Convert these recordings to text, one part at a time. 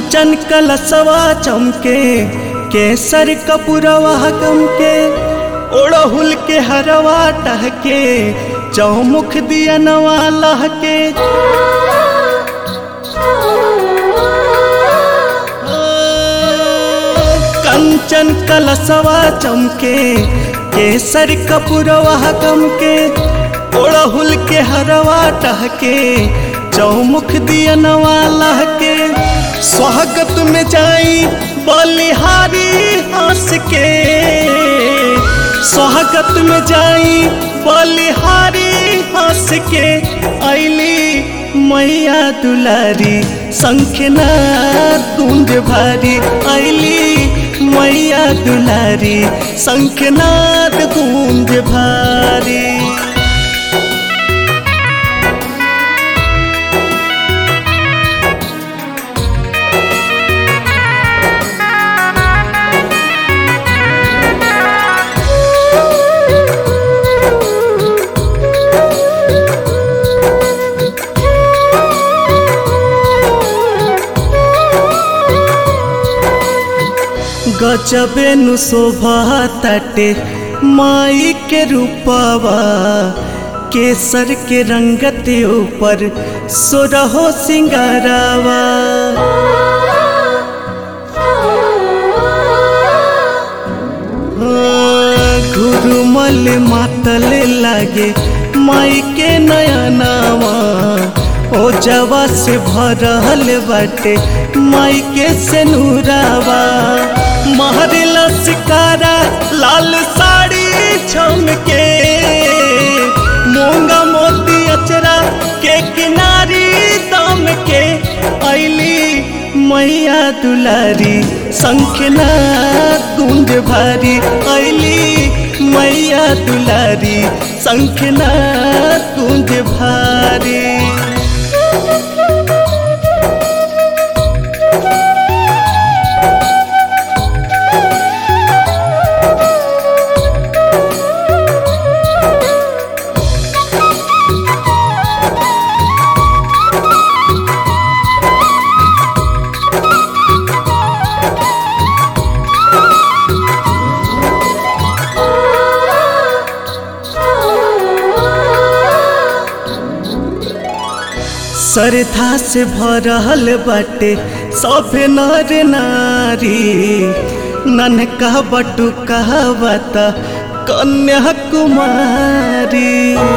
कंचन कलसवा चमके केसर कपुरवा गमके ओड़हुल के हरवा टहके चौमुख दिया नवा लहके कंचन कलसवा चमके केसर कपुरवा गमके ओड़हुल के हरवा टहके चौमुख दिया नवा लहके स्वागत में जाई बलिहारी हंस के स्वागत में जाई बलिहारी हंस के ऐली मैया दुलारी शंखना कुंज भारी ऐली मैया दुलारी शंखनाद कुंज भारी गजबे नु शोभा तटे माई के रूपवा केसर के रंगत ऊपर सोरहो सिंगारावा घुरुमल मातल लागे माई के नयनावा ओ जवा से भरल बाटे माई के सेनुरावा महरला सिकारा लाल साड़ी छमके मोंगा मोती अचरा के किनारी दम के ऐली मैया दुलारी शंखना कुंज भारी ऐली मैया दुलारी शंखना कुंज भारी श्रद्धा से भरल बाटे सब नर नारी ननका बटु कहवत कन्या कुमारी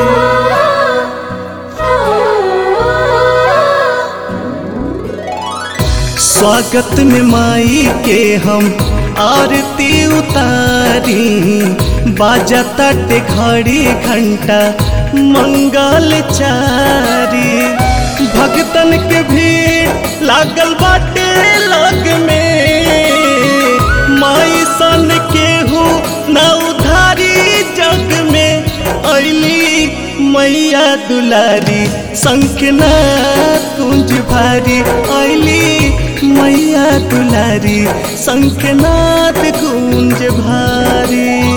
स्वागत में माई के हम आरती उतारी बाजा तट घड़ी घंटा मंगल चारी भगतन के भीड़ लागल बाटे लग में माई सन केहू न उधारी जग में ऐली मैया दुलारी शंखना कुंज भारी ऐली मैया दुलारी शंखनाथ कुंज भारी